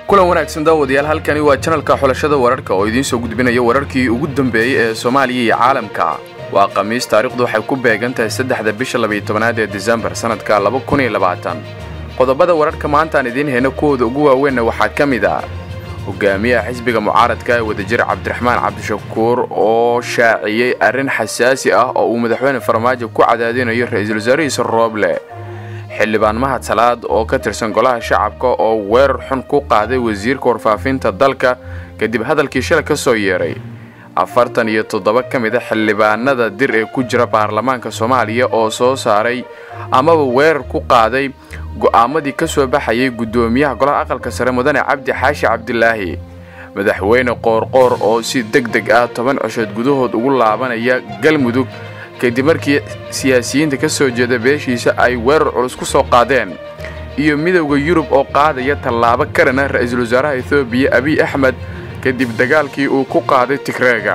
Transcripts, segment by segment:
kulan wanaagsan daawadayaal halkani waa janalka xulashada wararka oo idiin soo gudbinaya wararkii ugu dambeeyey ee soomaaliya iyo caalamka waa khamiis taariikhdu waxay ku beegan tahay saddexda bisha labayo tobanaad ee disembar sannadka laba kun iyo labaatan qodobada wararka maantaan idiin heyna kuwooda ugu waaweynna waxaa ka mid ah hogaamiyaha xisbiga mucaaradka ee wadajir cabdiraxmaan cabdishakuur oo shaaciyey arrin xasaasi ah oo uu madaxweyne farmaajo ku cadaadinayo ra-iisul wasaarihiisa rooble xildhibaan mahad salaad oo ka tirsan golaha shacabka oo weerar xun ku qaaday wasiirka warfaafinta dalka kadib hadalkii shalay ka soo yeeray afartan iyo toddoba ka mid a xildhibaanada dir ee ku jira baarlamaanka soomaaliya oo soo saaray amaba weerar ku qaaday go'aamadii ka soo baxayay guddoomiyaha golaha aqalka sare mudane cabdi xaashi cabdilaahi madaxweyne qoorqoor oo si deg deg ah toban coshood gudahood ugu laabanaya galmudug kadib markii siyaasiyiinta ka soo jeeda beeshiisa ay weerar culus ku soo qaadeen iyo midowda yurub oo qaadaya tallaabo karana ra-iisul wasaaraha etoobiya abiy axmed kadib dagaalkii uu ku qaaday tigreega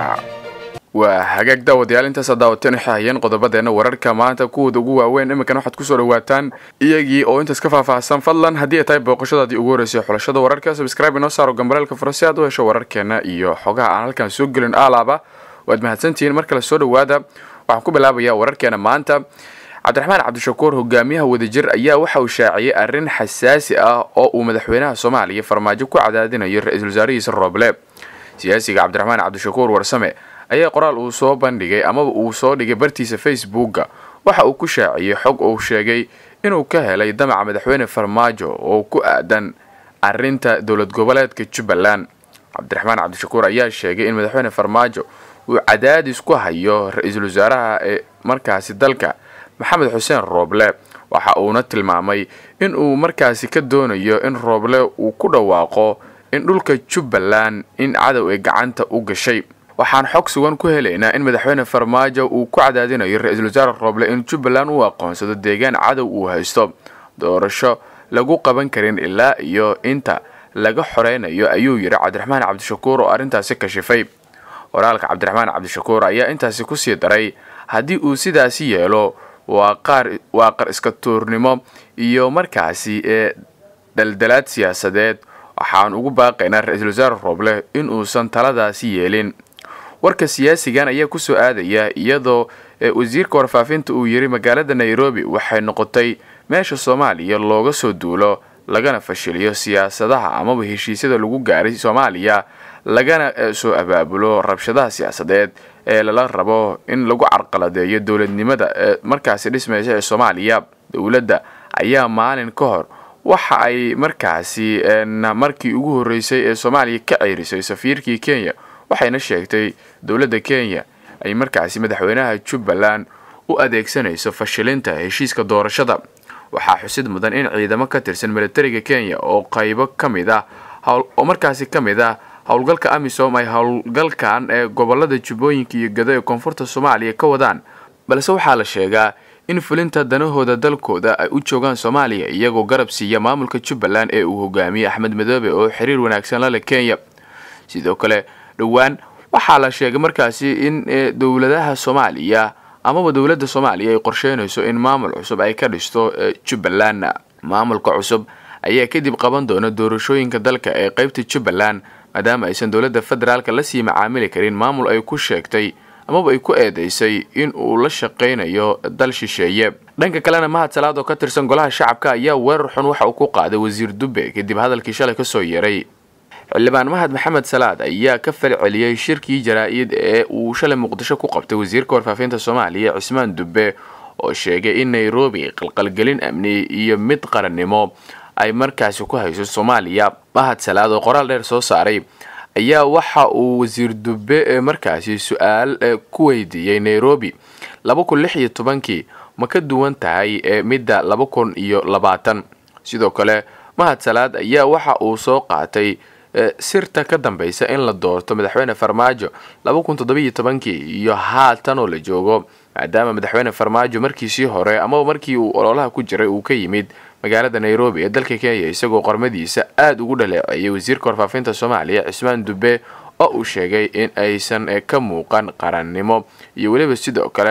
waa hagaag daawadayaal intaasa daawateen waxay hayeen qodobadeenna wararka maanta kuwooda ugu waaweyn iminkan waxaad kusoo dhawaataan iyagii oo intaas ka faahfaahsan fadlan haddii ay tahay booqashadaadii ugu horreysay xulashada wararka sabscribe inoo saaro gambareelka furo si aad u hesho wararkeenna iyo xogaha aan halkan soo gelin aalaaba waad mahadsantihiin mar kale soo dhowaada waxaan ku bilaabayaa wararkeena maanta cabdiraxmaan cabdishakuur hogaamiyaha wadajir ayaa waxa uu shaaciyey arrin xasaasi ah oo uu madaxweynaha soomaaliya farmaajo ku cadaadinayo ra-iisul wasaarihiisa rooble siyaasiga cabdiraxmaan cabdishakuur warsame ayaa qoraal uu soo bandhigay amaba uu soo dhigay bartiisa facebooka waxa uu ku shaaciyey xog uu sheegay inuu ka helay damaca madaxweyne farmaajo oo ku aadan arinta dowlad goboleedka jubbaland cabdiraxmaan cabdishakuur ayaa sheegay in madaxweyne farmaajo uu cadaadis ku hayo ra-iisul wasaaraha ee markaasi dalka maxamed xuseen rooble waxa uuna tilmaamay in uu markaasi ka doonayo in rooble uu ku dhawaaqo in dhulka jubbaland in cadow ay gacanta u gashay waxaan xog sugan ku helaynaa in madaxweyne farmaajo uu ku cadaadinayo ra-iisul wasaare rooble in jubbaland uu aqoonsado deegaan cadow uu haysto doorasho lagu qaban karin ilaa iyo inta laga xoreynayo ayuu yidhi cabdiraxmaan cabdishakuur oo arrintaasi kashifay qoraalka cabdiraxmaan cabdishakuur ayaa intaasi kusii daray haddii uu sidaasi yeelo waa qaar waa qar iska tuurnimo iyo markaasi ee daldalaad siyaasadeed waxaan ugu baaqaynaa ra-iisul wasaare rooble in uusan taladaasi yeelin warka siyaasigan ayaa kusoo aadaya iyadoo wasiirka warfaafinta uu yiri magaalada nairobi waxay noqotay meesha soomaaliya looga soo duulo lagana fashiliyo siyaasadaha amaba heshiisyada lagu gaaray soomaaliya lagana soo abaabulo rabshadaha siyaasadeed ee lala rabo in lagu carqaladeeyo dowladnimada ee markaasi dhismaysa ee soomaaliya dowladda ayaa maalin ka hor waxa ay markaasi markii ugu horreysay ee soomaaliya ka ceyrisay safiirkii kenya waxayna sheegtay dowladda kenya ay markaasi madaxweynaha jubbaland u adeegsanayso fashilinta heshiiska doorashada waxaa xusid mudan in ciidamo ka tirsan militariga kenya oo qaybo ka mid ah oo markaasi ka mid ah howlgalka amisom ay howlgalkan ee gobolada jubbooyinka iyo gado ee koonfurta soomaaliya ka wadaan balse waxaa la sheegaa in fulinta danahooda dalkooda ay u joogaan soomaaliya iyagoo garab siiya maamulka jubbaland ee uu hogaamiyey axmed madoobe oo xiriir wanaagsan la leh kenya sidoo kale dhowaan waxaa la sheegay markaasi in dowladaha soomaaliya amaba dowladda soomaaliya ay qorsheynayso in maamul cusub ay ka dhisto jubbaland maamulka cusub ayaa kadib qaban doona doorashooyinka dalka ee qeybta jubbaland maadaama aysan dowladda federaalka lasii macaamili karin maamul ay ku sheegtay amaba ay ku eedeysay in uu la shaqaynayo dal shisheeye dhanka kalena mahad salaad oo ka tirsan golaha shacabka ayaa weerar xun waxa uu ku qaaday wasiir dube kadib hadalkii shalay kasoo yeeray xildhibaan mahad maxamed salaad ayaa ka falceliyey shirkii jaraa-id ee uu shalay muqdisho ku qabtay wasiirka warfaafinta soomaaliya cismaan dube oo sheegay in nairobi qalqalgelin amni iyo mid qarannimo ay markaasi ku hayso soomaaliya mahad salaad oo qoraal dheer soo saaray ayaa waxa uu wasiir dube markaasi su-aal ku weydiiyey nairobi laba kun lix iyo tobankii ma ka duwan tahay midda laba kun iyo labaatan sidoo kale mahad salaad ayaa waxa uu soo qaatay sirta ka dambeysa in la doorto madaxweyne farmaajo laba kun toddobiiyo tobankii iyo haatan oo la joogo maadaama madaxweyne farmaajo markiisii hore amaba markii uu ololaha ku jiray uu ka yimid magaalada nairobi ee dalka kenya isagoo qormadiisa aada ugu dhaleeceeyay wasiirka warfaafinta soomaaliya cismaan dube oo uu sheegay in aysan ka muuqan qarannimo iyo weliba sidoo kale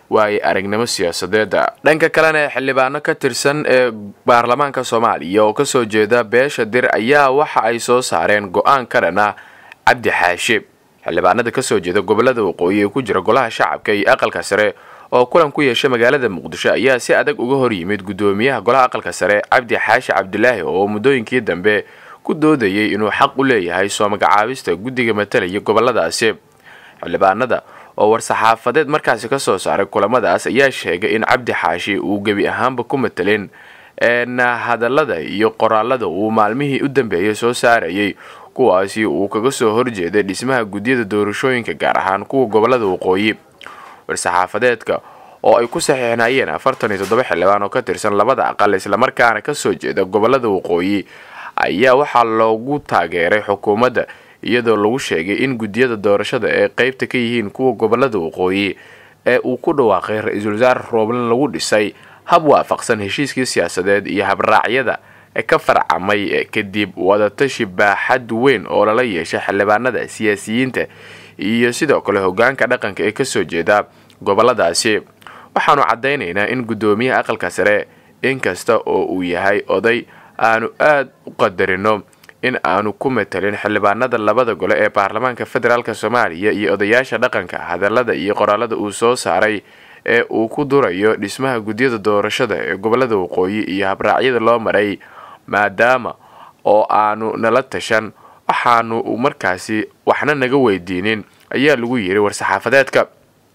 waaye aragnimo siyaasadeeda dhanka kalena xildhibaano ka tirsan ee baarlamaanka soomaaliya oo kasoo jeeda beesha dir ayaa waxa ay soo saareen go-aan ka dhan ah cabdi xaashe xildhibaanada kasoo jeeda gobolada waqooyi ee ku jira golaha shacabka iyo aqalka sare oo kulan ku yeesha magaalada muqdisho ayaa si adag uga hor yimid guddoomiyaha golaha aqalka sare cabdi xaashi cabdilaahi oo muddooyinkii dambe ku doodayay inuu xaq u leeyahay soo magacaabista guddiga matalaya goboladaasi xildhibaanada oo war-saxaafadeed markaasi kasoo saaray kulamadaas ayaa sheegay in cabdi xaashi uu gebi ahaanba ku matelin hadallada iyo qoraalada uu maalmihii u dambeeyay soo saarayay kuwaasi uu kaga soo horjeeday dhismaha guddiyada doorashooyinka gaar ahaan kuwa gobolada waqooyi war-saxaafadeedka oo ay ku saxiixnayeen afartan iyo toddoba xildhibaan oo ka tirsan labada aqal islamarkaana kasoo jeeda gobolada waqooyi ayaa waxaa loogu taageeray xukuumadda iyadoo lagu sheegay in guddiyada doorashada ee qeybta ka yihiin kuwa gobolada waqooyi ee uu ku dhawaaqay ra-iisul wasaare rooblan lagu dhisay hab waafaqsan heshiiskii siyaasadeed iyo habraacyada ee ka farcamay kadib wadatashi baaxad weyn oo lala yeeshay xildhibaanada siyaasiyiinta iyo sidoo kale hogaanka dhaqanka ee kasoo jeeda goboladaasi waxaanu caddaynaynaa in guddoomiyaha aqalka sare inkasta oo uu yahay oday aanu aada u qadarino in aanu ku matalin xildhibaanada labada gole ee baarlamaanka federaalk soomaaliya iyo odayaasha dhaqanka hadallada iyo qoraalada uu soo saaray ee uu ku durayo dhismaha guddiyada doorashada ee gobolada waqooyi iyo habraacyada loo maray maadaama oo aanu nala tashan waxaanu markaasi waxna naga weydiinin ayaa lagu yiri war-saxaafadeedka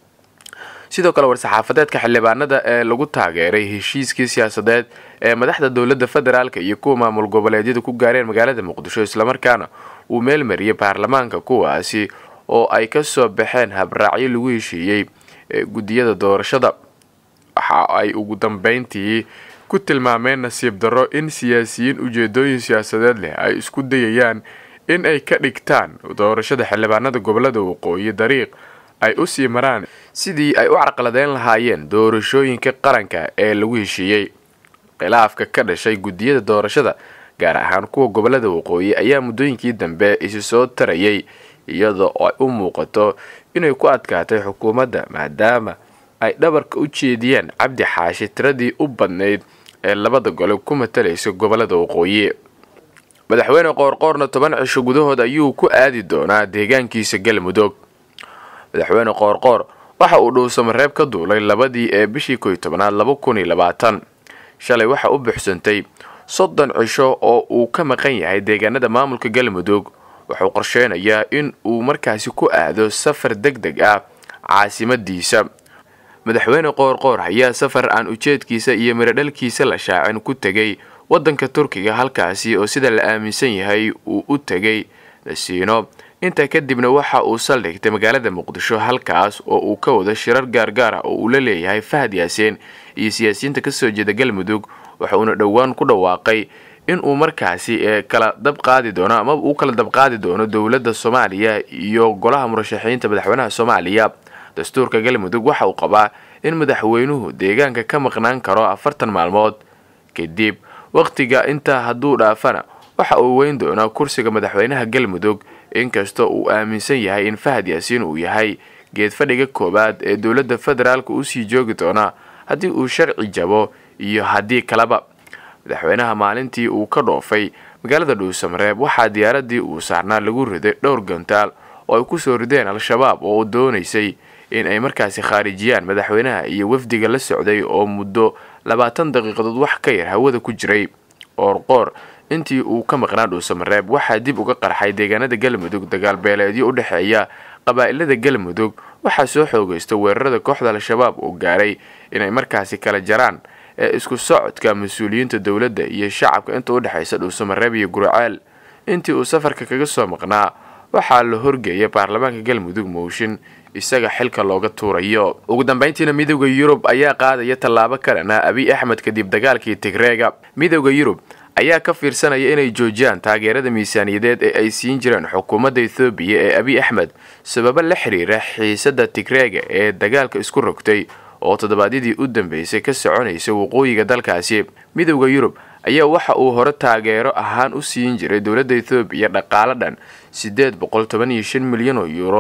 sidoo kale war-saxaafadeedka xildhibaanada ee lagu taageeray heshiiskii siyaasadeed ee madaxda dowladda federaalk iyo kuwa maamul goboleedyada ku gaareen magaalada muqdisho islamarkaana uu meel mariyay baarlamaanka kuwaasi oo ay kasoo baxeen habraacyo lagu heshiiyey guddiyada doorashada waxa ay ugu dambeyntii ku tilmaameen nasiib darro in siyaasiyiin ujeedooyin siyaasadeed leh ay isku dayayaan in ay ka dhigtaan doorashada xildhibaanada gobolada waqooyi dariiq ay u sii maraan sidii ay u carqaladeyn lahaayeen doorashooyinka qaranka ee lagu heshiiyey khilaafka ka dhashay guddiyada doorashada gaar ahaan kuwa gobolada waqooyi ayaa muddooyinkii dambe isi soo tarayay iyadoo ay u muuqato inay ku adkaatay xukuumadda maadaama ay dhabarka u jeediyeen cabdi xaashi tiradii u badnayd ee labada gole ku matalaysa gobolada waqooyi madaxweyne qoorqoorna toban cisho gudahood ayuu ku aadi doonaa deegaankiisa galmudug madaxweyne qoorqoor waxa uu dhuusamareeb ka duulay labadii ee bishii koy tobanaad laba kun iyo labaatan shalay waxa u buuxsantay soddon cisho oo uu ka maqan yahay deegaanada maamulka galmudug wuxuu qorsheynayaa in uu markaasi ku aado safar deg deg ah caasimadiisa madaxweyne qoorqoor ayaa safar aan ujeedkiisa iyo miradhalkiisa la shaacin ku tegay waddanka turkiga halkaasi oo sida la aaminsan yahay uu u tegay nasiino intaa kadibna waxa uu saldhigtay magaalada muqdisho halkaas oo uu ka wado shirar gaargaar ah oo uu la leeyahay fahad yaaseen iyo siyaasiyiinta kasoo jeeda galmudug waxa uuna dhowaan ku dhawaaqay in uu markaasi kala dab qaadi doono amaba uu kala dabqaadi doono dowladda soomaaliya iyo golaha murashaxiinta madaxweynaha soomaaliya dastuurka galmudug waxa uu qabaa in madaxweynuhu deegaanka ka maqnaan karo afartan maalmood kadib wakhtiga intaa hadduu dhaafana waxa uu weyn doonaa kursiga madaxweynaha galmudug inkastoo uu aaminsan yahay in fahad yaasiin uu yahay geed fadhiga koowaad ee dowladda federaalka usii joogi doona haddii uu sharci jabo iyo haddii kaleba madaxweynaha maalintii uu ka dhoofay magaalada dhuusamareeb waxaa diyaaradii uu saarnaa lagu riday dhowr gantaal oo ay kusoo rideen al-shabaab oo doonaysay in ay markaasi khaarijiyaan madaxweynaha iyo wafdiga la socday oo muddo labaatan daqiiqadood wax ka yar hawada ku jiray qoorqoor intii uu ka maqnaa dhuusamareeb waxaa dib uga qarxay deegaanada galmudug dagaal beeleedyo u dhexeeya qabaa'ilada galmudug waxaa soo xoogaysta weerarada kooxda al-shabaab oo gaaray inay markaasi kala jaraan ee isku socodka mas-uuliyiinta dowladda iyo shacabka inta u dhexaysa dhuusamareeb iyo guraceel intii uu safarka kaga soo maqnaa waxaa la horgeeyay baarlamaanka galmudug mooshin isaga xilka looga tuurayo ugu dambeyntiina midooda yurub ayaa qaadaya tallaabo kalena abiy axmed kadib dagaalkii tigreega midooda yurub ayaa ka fiirsanaya inay joojiyaan taageerada miisaaniyadeed ee ay siin jireen xukuumadda ethoobiya ee abiy axmed sababo la xiriira xiisada tigreega ee dagaalka isku rogtay oo toddobaadyadii u dambeysay ka soconaysa waqooyiga dalkaasi midooda yurub ayaa waxa uu hore taageero ahaan u siin jiray dowladda ethoobiya dhaqaalo dhan siddeed boqol toban iyo shan milyan oo yuuro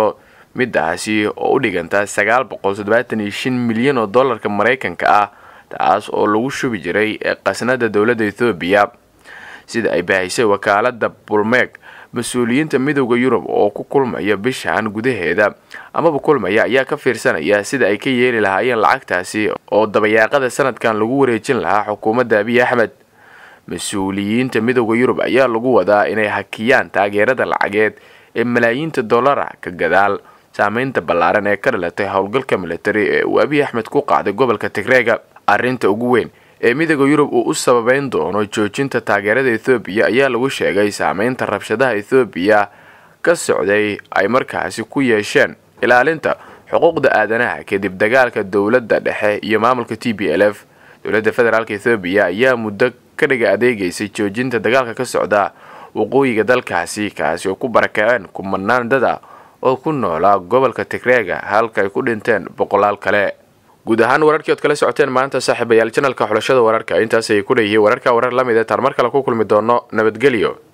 midaasi oo u dhiganta sagaal boqol toddobaatan iyo shan milyan oo dollarka maraykanka ah taas oo lagu shubi jiray qasnada dowladda ethoobiya sida ay bahaysay wakaalada bulmeeg mas-uuliyiinta midooda yurub oo ku kulmaya bishan gudaheeda amaba kulmaya ayaa ka fiirsanaya sida ay ka yeeli lahaayeen lacagtaasi oo dabayaaqada sanadkan lagu wareejin lahaa xukuumadda abiy axmed mas-uuliyiinta midooda yurub ayaa lagu wadaa inay hakiyaan taageerada lacageed ee malaayiinta dollara ka gadaal saameynta ballaaran ee ka dhalatay howlgalka militari ee uu abiy axmed ku qaaday gobolka tigreega arrinta ugu weyn ee midooda yurub uu u sababeyn doono joojinta taageerada ethoobiya ayaa lagu sheegay saameynta rabshadaha ethoobiya ka socday ay markaasi ku yeesheen ilaalinta xuquuqda aadanaha kadib dagaalka dowladda dhexe iyo maamulka t b l f dowladda federaalk ethoobiya ayaa muddo ka dhiga adeegaysay joojinta dagaalka ka socda waqooyiga dalkaasi kaasi oo ku barakaceen kumanaan dada oo ku noolaa gobolka tigreega halka ay ku dhinteen boqolaal kale guud ahaan wararkii ood kala socoteen maanta saaxiibayaal janalka xulashada wararka intaas ayay ku dheeyihiin wararka warar la mid ee taan mar kale ku kulmi doono nabadgelyo